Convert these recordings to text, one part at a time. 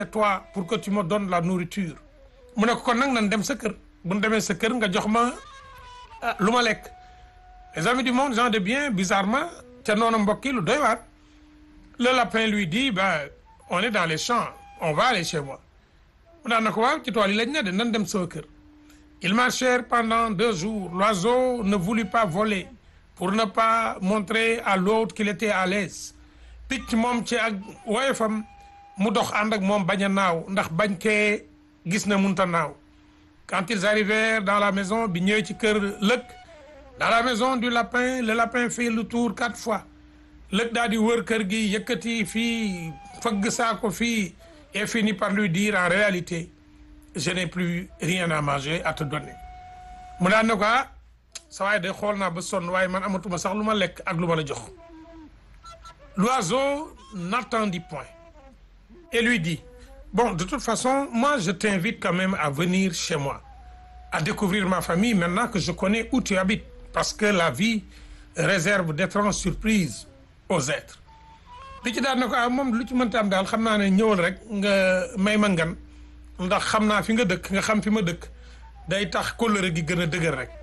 toi pour que tu me donnes la nourriture mu ne ko kon nag nan dem sa kër bu ñu demee sa kër nga jox ma lu ma lekk les amis du monde gens de bien bizarrement ca noonu mbokk yi lu doy waar le lapin lui dit ben on est dans les champs on va aller chez moi mu daan na ko waaw ci tool yi lañ ne de nan dem sama kër ils marchèrent pendant deux jours l'oiseau ne voulut pas voler pour ne pas montrer à l'autre qu'il était à l'aise picc moom ci ak woyofam mu dox ànd ak moom bañ a naaw ndax bañ kee gis na munta naaw quand ils arrivèrent dans la maison bi ñëwee ci kër lëg dans la maison du lapin le lapin fait le tour quatre fois lëg daal di wër kër gi yëkkati fii fëgg saako fii et finit par lui dire en réalité je n'ai plus rien à manger à te donner mu daan ne ko ah sa waaye day xool naa ba sonn waaye man amatuma sax lu ma lekk ak lu ma la jox l'oiseau n'attendit point et lui dit bon de toute façon moi je t'invite quand même à venir chez moi à découvrir ma famille maintenant que je connais où tu habites parce que la vie réserve d'étranges surprises aux êtres picc daal na ko ah moom lu ci mënta am daal xam naa ne ñëwal rek nga may ma ngan ndax xam naa fi nga dëkk nga xam fi ma dëkk day tax kóllëre gi gën a dëgër rek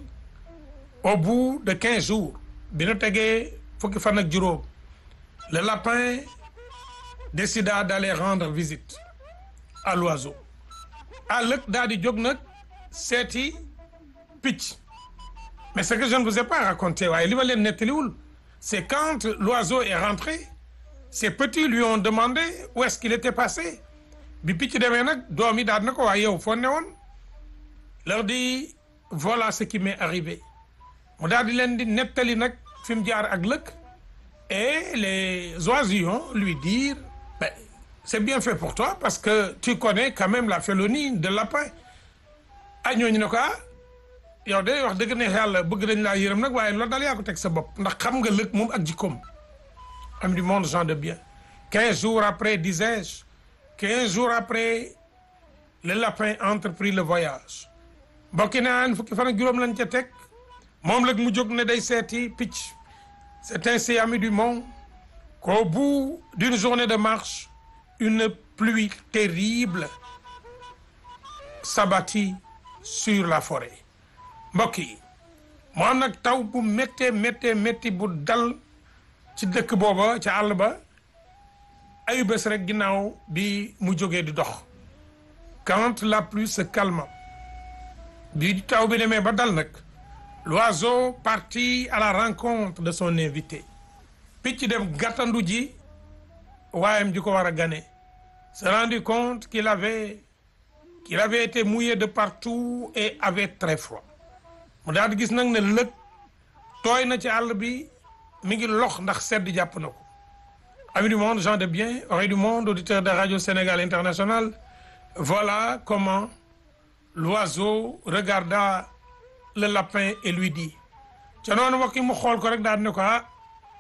au bout de quinze jours bi nu tegee fukki fan ak juróom le lapin décida d'aller rendre visite à l'oiseau à lëg daal di jóg nag seeti picc mais ce que je ne vous ai pas raconté waaye li ma leen nettaliwul c'est quand l'oiseau est rentré ses petits lui ont demandé où est-ce qu'il était passé bi picc demee nag doom yi daal na ko waaye yow foo ne woon leur dit voilà ce qui m'est arrivé mu daal di leen di nettali nag fi mu jaar ak lëg et les oisillons lui dirent ben c'est bien fait pour toi parce que tu connais quand même la félonie de lapin ah ñooñu ne ko ah yow de wax dëgg ne yàlla bëgg nañ laa yërëm nag waaye loolu daal yaa ko teg sa bopp ndax xam nga lëg moom ak jikkoom am du monde gens de bien quinze jours après disais-je quinze jours après le lapin entreprit le voyage mbokki naan fukki fan ak juróom lañ ca teg moom lëg mu jóg ne day seeti picc c'est ainsi amis du monde qu'au bout d'une journée de marche une pluie terrible s'abattit sur la forêt mbokk yi mu am nag taw bu méttee méttee métti bu dal ci dëkk booba ca àll ba ayu bés rek ginnaaw bi mu jógee di dox quand la pluie se calma bi taw bi demee ba dal nag l'oiseau partit à la rencontre de son invité picc dem gàttandu ji waayam ji ko war a gane se rendit compte qu'il avait qu'il avait été mouillé de partout et avait très froid mu daal di gis nag ne lëg tooy na ci àll bi mi ngi lox ndax sedd jàpp na ko amis du monde gens de bien oreilles du monde auditeurs de Radio Sénégal International voilà comment l'oiseau regarda le lapin et lui dit ca noonu mbokk yi mu xool ko rek daal ne ko ah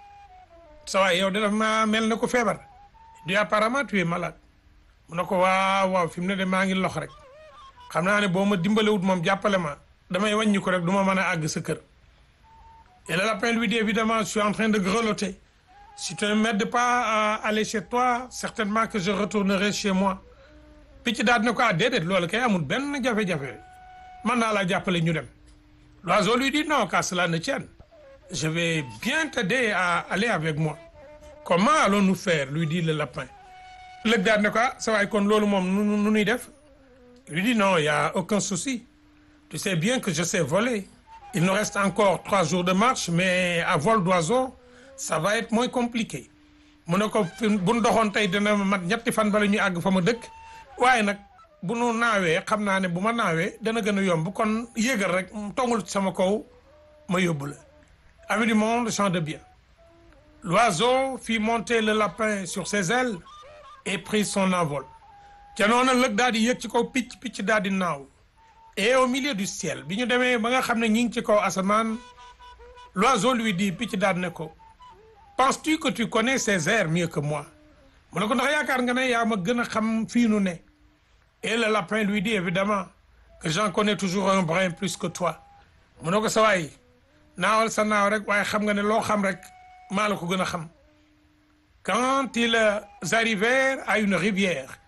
sa waay yow de dafa maa mel ne ko feebar di apparemment tu es malade mu ne ko waaw waaw fi mu ne de maa ngi lox rek xam naa ne boo ma dimbalewut moom jàppale ma damay wàññi ko rek du ma mën a àgg sa kër et le lapin lui dit évidemment je suis en train de grelotter si tu ne m'aides pas à aller chez toi certainement que je retournerai chez moi picc daal ne ko ah déedéet loolu kay amul benn jafe-jafe mën naa laa jàppale ñu dem l'oiseau lui dit non qu'à cela ne tienne je vais bien t'aider à aller avec moi comment allons-nous faire lui dit le lapin lëg daal ne ko ah sa waay kon loolu moom nu nu nuy def lui dit non il y a aucun souci tu sais bien que je sais voler il nous reste encore trois jours de marche mais à vol d'oiseau ça va être moins compliqué mu ne ko bu nu doxoon tey dina mat ñetti fan bala ñuy àgg fa ma dëkk waaye nag bu nu naawee xam naa ne bu ma naawee dana gën a yomb kon yéegal rek tongul sama kaw ma yóbbu la amis du monde gens de bien l'oiseau fit monter le lapin sur ses ailes et prit son envol ca noonu lëg daal di yëg ci kaw picc picc daal di naaw et au milieu du ciel bi ñu demee ba nga xam ne ñi ngi ci kaw asamaan l'oiseau lui dit picc daal ne ko penses-tu que tu connais ces airs mieux que moi mu ne ko ndax yaakaar nga ne yaa ma gën a xam fii nu ne et le lapin lui dit évidemment que j'en connais toujours un brin plus que toi mu ne ko sa waay naawal sa naaw rek waaye xam nga ne loo xam rek maa la ko gën a xam quand ils arrivèrent à une rivière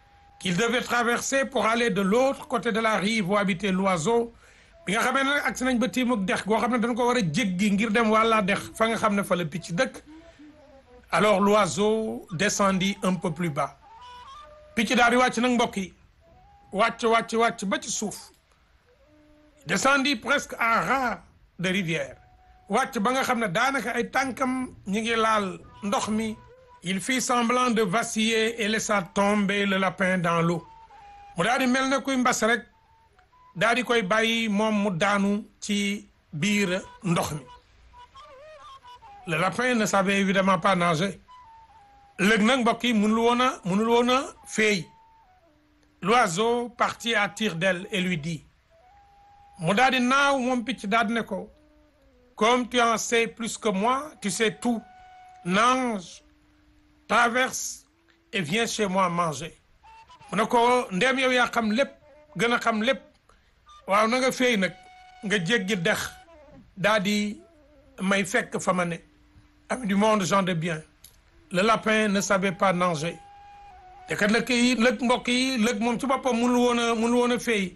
qu'il devait traverser pour aller de l'autre côté de la rive où habitait l'oiseau bi nga xamee ne nag agsi nañ ba tiimuk dex goo xam ne dañ ko war a jéggi ngir dem wàllaa dex fa nga xam ne fa la picc dëkk alors l'oiseau descendit un peu plus bas picc daal di wàcc nag mbokk yi wàcc wàcc wàcc ba ci suuf descendit presque à ras de rivière wàcc ba nga xam ne daanaka ay tànkam ñi ngi laal ndox mi il fit semblant de vaciller et laissa tomber le lapin dans l'eau mu daal di mel ne kuy mbas rek daal di koy bàyyi moom mu daanu ci biir ndox mi le lapin ne savait évidemment pas nager léegi nag mbokk yi mënul woon a mënul woon a féey l'oiseau partit à tire-d'aile et lui dit mu daal di naaw moom picc daal di ne ko comme tu en sais plus que moi tu sais tout nage traverse et viens chez moi manger mu ne ko ndéem yow yaa xam lépp gën a xam lépp waaw na nga féey nag nga jéggi dex daa di may fekk fa ma ne ami du monde gens de bien le lapin ne savait pas nager te kat lëkk yi lëg mbokk yi lëg moom ci boppam mënul woon a mënul woon a féey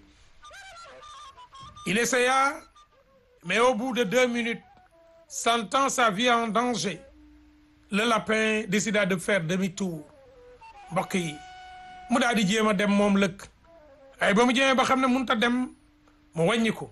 il essaya mais au bout de deux minutes sentant sa vie en danger le lapin décida de faire demi-tour mbokk yi mu daal di jéem a dem moom lëkk ay ba mu jéemee ba xam ne mënut a dem mu wàññi ko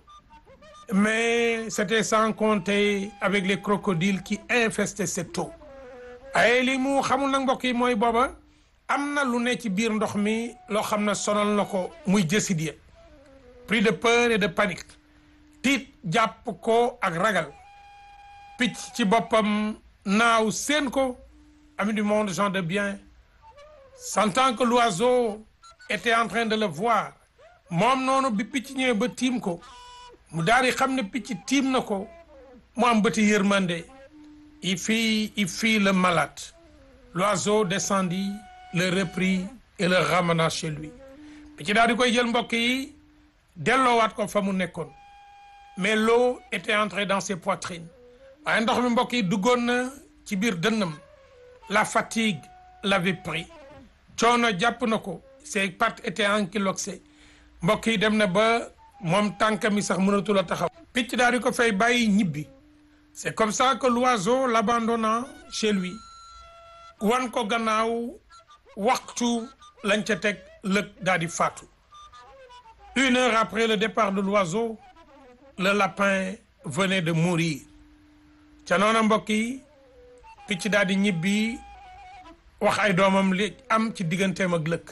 mais c'était sans compter avec les crocodiles qui infestaient cette eau ay li mu xamul nag mbokk yi mooy booba am na lu ne ci biir ndox mi loo xam ne sonal na ko muy jësit ya pris de peur et de panique tiit jàpp ko ak ragal picc ci boppam naaw seen ko ami du monde gens de bien sentant que l'oiseau était en train de le voir moom noonu bi picc ñëwee ba tiim ko mu daal di xam ne picc tiim na ko mu am bëti yërmande il fit il fit le malade l'oiseau descendit le reprit et le ramena chez lui picc daal di koy jël mbokk yi delloowaat ko fa mu nekkoon mais l'eau était entrée dans ses poitrines waaye ndox mi mbokk yi duggoon na ci biir dënnam la fatigue l'avait pris coono jàpp na ko ses pattes étaient ankylosées mbokk yi dem na ba moom tànkam yi sax mënatul a taxaw picc daal di ko fay bàyyi ñibbi c'est comme ça que l'oiseau l'abandonna chez lui wan ko gannaaw waxtu lañ ca teg lëg daal di faatu une heure après le départ de l'oiseau le lapin venait de mourir ca noona mbokk yi picc daal di ñibbi wax ay doomam li am ci digganteem ak lëkk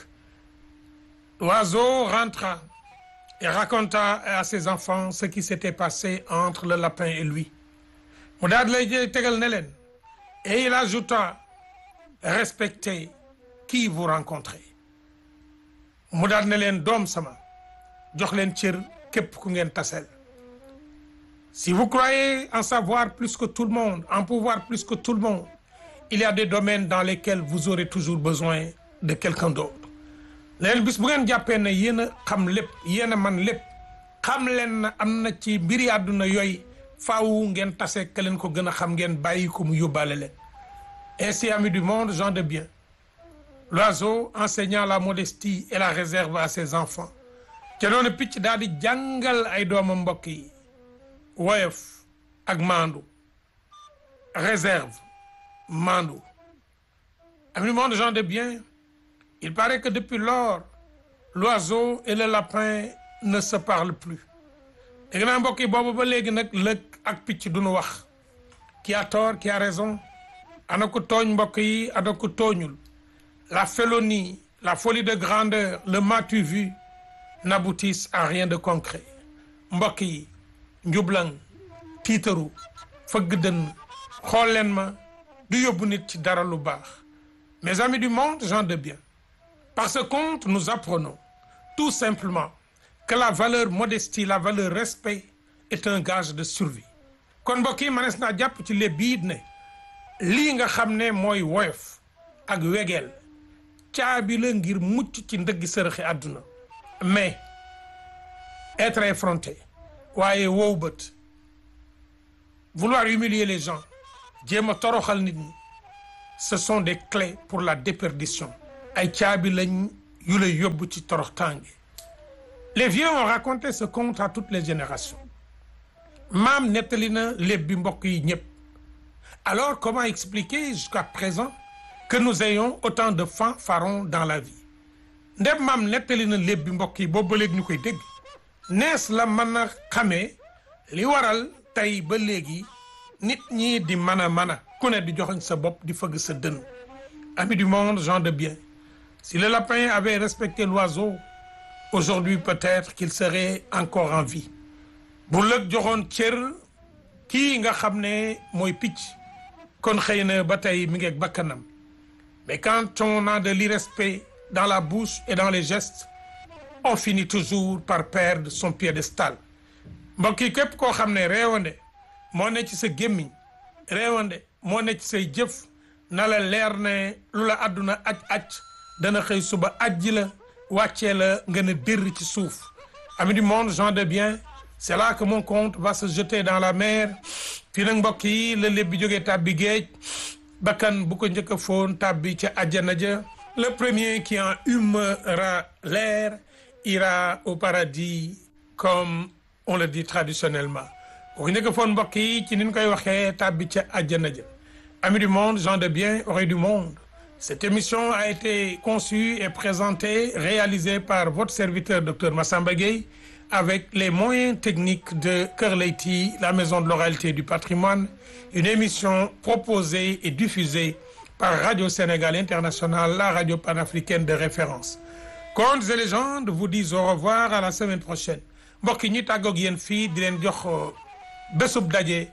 l'oiseau rentra et raconta à ses enfants ce qui s'était passé entre le lapin et lui mu daal di lay tegal ne leen et il ajouta respectez qui vous rencontrez mu daal ne leen doom sama jox leen cër képp ku ngeen taseel si vous croyez en savoir plus que tout le monde en pouvoir plus que tout le monde il y a des domaines dans lesquels vous aurez toujours besoin de quelqu'un d'autre leen bis bu ngeen jàppee ne yéen a xam lépp yéen a man lépp xam leen na am na ci mbiri àdduna yooyu faaw ngeen tase ka leen ko gën a xam ngeen bàyyi ko mu yóbbaale leen ainsi amis du monde gens de bien l'oiseau enseignant la modestie et la réserve à ses enfants te noonu picc daal di jàngal ay doomam mbokk yi woyof ak maandu réserve maandu amis du monde gens de bien il paraît que depuis lors l'oiseau et le lapin ne se parlent plus dégg naa mbokk yi boobu ba léegi nag lëg ak picc duñu wax qui a tort qui a raison ana ko tooñ mbokk yi ana ko tooñul la félonie la folie de grandeur le m'as-tu vu n'aboutissent à rien de concret mbokk yi njublang tiitaru fëgg dënn xool leen ma du yóbbu nit ci dara lu baax mes amis du monde gens de bien par ce conte nous apprenons tout simplement que la valeur modestie la valeur respect est un gage de survie kon mbokk yi manees naa jàpp ci les biid ne lii nga xam ne mooy woyof ak wegeel caabi la ngir mucc ci ndëggi sërëxi àdduna mais être effronté waaye wow bët vouloir humilier les gens jéem a toroxal nit ñi ce sont des clés pour la déperdition ay caabi lañ yu lay yóbbu ci toroxtaange les vieux ont raconté ce conte à toutes les générations maam nettali na léeb bi mbokk yi ñëpp alors comment expliquer jusqu'à présent que nous ayons autant de fanfarons dans la vie ndem maam nettali na léeb bi mbokk yi boobu ba léegi ñu koy dégg nees la mën a xamee li waral tey ba léegi nit ñi di mën a mën a ku ne di joxoñ sa bopp di fëgg sa dënn amis du monde gens de bien si le lapin avait respecté l'oiseau aujourd'hui peut-être qu'il serait encore en vie bu lëg joxoon cër kii nga xam ne mooy picc kon xëy na ba tey mi ngi ak bakkanam mais quand on a de l'irrespect dans la bouche et dans les gestes on finit toujours par perdre son piédestal mbokk yi képp koo xam ne réewande moo ne ci sa gémmiñ réewande moo ne ci say jëf na la leer ne lu la àdduna aj aj dana xëy suba ajji la wàccee la nga ne dërr ci suuf amis du monde gens de bien c'est là que mon compte va se jeter dans la mer fii nag mbokk yi la lépp bi jógee tàbbi géej bakkan bu ko njëkk a foon tàbbi ca àjjana ja le premier qui en humera l'air ira au paradis comme on le dit traditionnellement bu ko njëkk a foon mbokk yi ci ni ñu koy waxee tàbbi ca àjjana ja amis du monde gens de bien oreilles du monde cette émission a été conçue et présentée réalisée par votre serviteur docteur Massamba Gueye avec les moyens techniques de Kër Leyti la maison de l'oralité du patrimoine une émission proposée et diffusée par Radio Sénégal International la radio panafricaine de référence Contes et légendes vous disent au revoir à la semaine prochaine mbokk yi ñi tàggoog yéen fii di leen jox bésub daje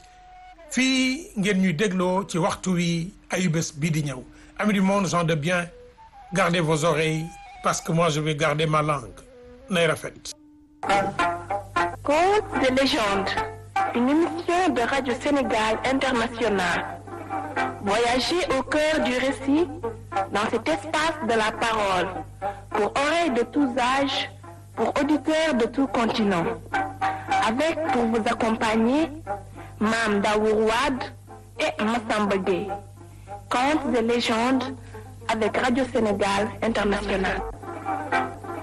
fii ngeen ñuy dégloo ci waxtu wi ayu bés bii di ñëw amis du monde gens de bien gardez vos oreilles parce que moi je vais garder ma langue nay rafet Contes de légende, une émission de Radio Sénégal International. Voyagez au cœur du récit dans cet espace de la parole, pour oreilles de tous âges, pour auditeurs de tout continent. Avec pour vous accompagner, Mam Daourouad et Massamba Gueye. Contes de légende avec Radio Sénégal International.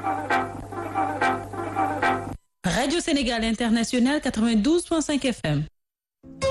Radio Sénégal International 92.5 FM.